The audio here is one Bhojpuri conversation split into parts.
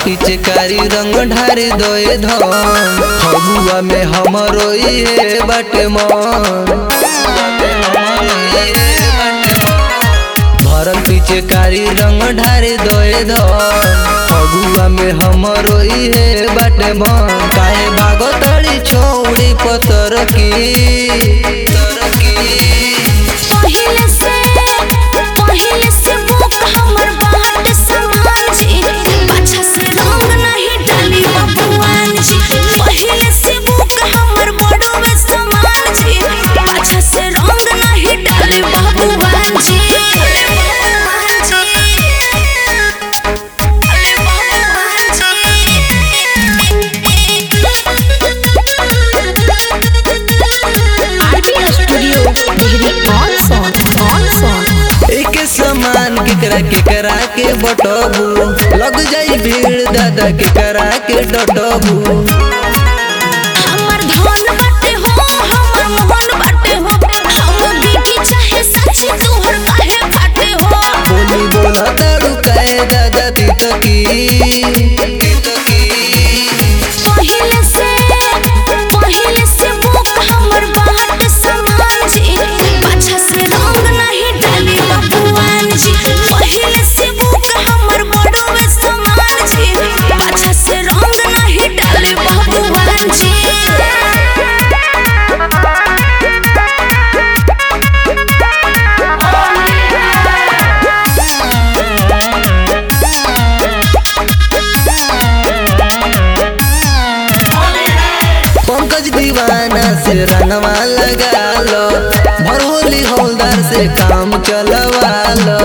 पिचकारी रंग ढारी दोए धन फगुआ में हमरो ये बाटे मन भरल पिचकारी रंग ढारी दोए धन फगुआ में हमरो ये बाटे मन काहे भागो तड़ी छोड़ी पतर की तर की पहिले से पहिले से बुक हमर बाट समान जी अच्छा से रंग नहीं डाली बबुआन जी पहिले से बुक हमर बड़वे समान जी अच्छा से रंग नहीं डाली बबुआन जी अरे बबुआन जी RB studio degree on song on song एक समान केकरा केकरा के बटबू लग जाई भीड़ दादा केकरा के डटबू हमर धन बाटे हो हमर मोहन बाटे हो हम बीती चाहे सच तोहर काहे फाटे हो बोली बोला तारू काहे दादा तीत की तीत की पहिले से पहिले से बुक हमर बाट समान जी पाछा से रंग नहीं डाली बबुआन जी पहिले से बुक हमर बड़वे समान जी पाछा से रंग नहीं डाली बबुआन जी पंकज दीवाना से रंगवा लगा लो भरहोली हौलदार से काम चलवा लो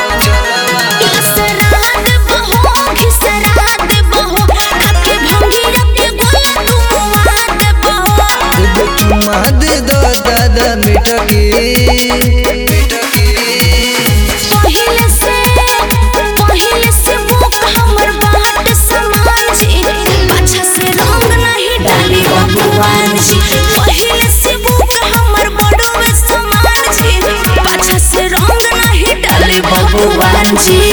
इसरात बहो घिसरात बहो आके भंगी रखे गोला तुम वाद बहो एगो चुम्मा दे दो दादा मिटकी मिटकी पहिले से पहिले से बुक हमर बाट समान जी अच्छा से रंग नहीं डाली बबुआन जी पहिले से बुक हमर बड़वे समान जी अच्छा से रंग नहीं डाली बबुआन जी